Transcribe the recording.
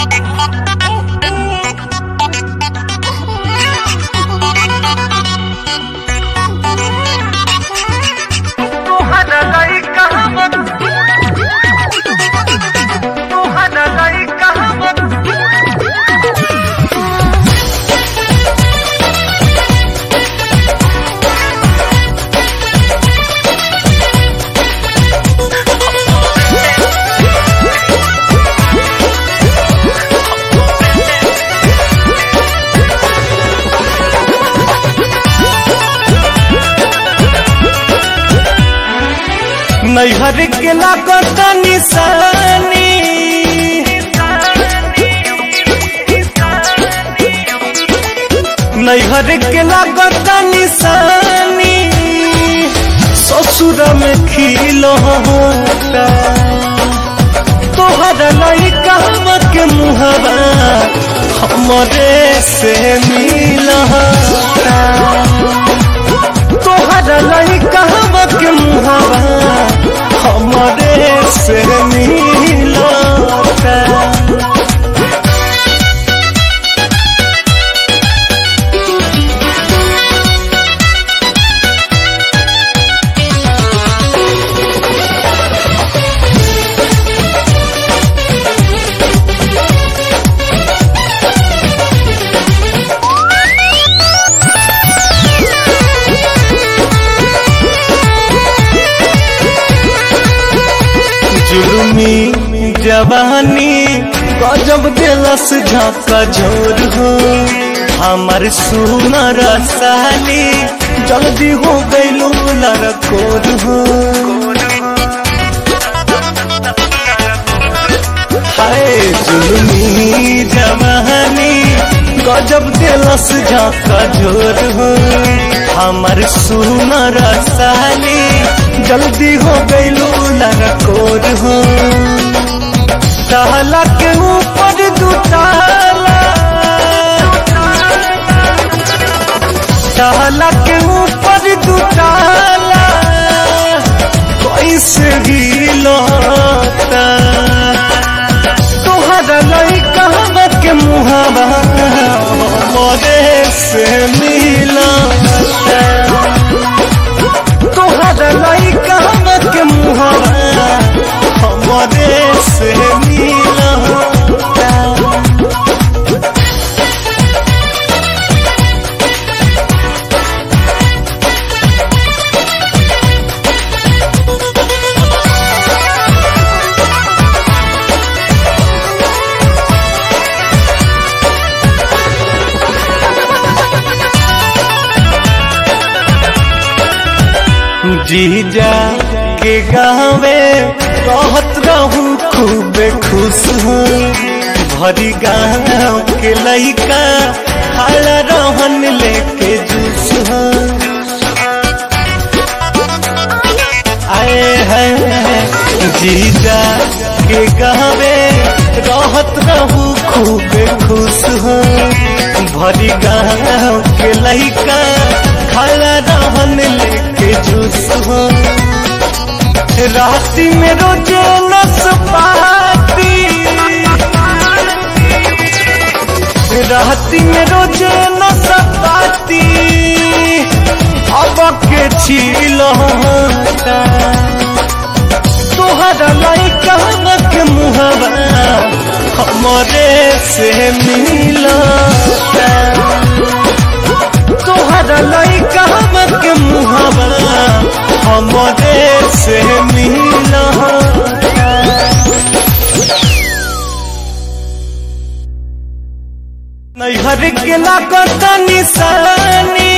नैहर के लागत निशानी नैहर के लागत निशानी ससुर में खिल होता तोहर लइका के मुहबा हमरे से मिल तोहर लइका के मुहबा हमरे से मिलता जुलमी जवानी गजब दिलस झाका झोर हो हमार सुनर साली जल्दी हो गईलू लड़कोर हो हाय जुलमी जवानी गजब दिलस झाका झोर हो हमार सुनर साली जल्दी हो गईलू लड़कोर हो ताला के ऊपर दुताला ताला के ऊपर दुताला कैसे गिलोता तोहरा लइका के मुहावा मोरे से मिलता तोहरा लइका के मुहावा हमरे से मिलता जीजा के गावे रहत रहू खूब खुश हो भरी गाँव के लइका खाला रहन लेके जूस हो आए हैं जीजा के गावे रहत रहू खूब खुश हो भरी गाँव के लइका खाला रहन लेके जूस हो राती में रोजे नसपाती राती में रोजे नसपाती अब के छील तोहरा लइका के मुहबा हमरे से मिलता तोहरा लइका के मुहबा हमरे से मिलता नैहर के लागत निशानी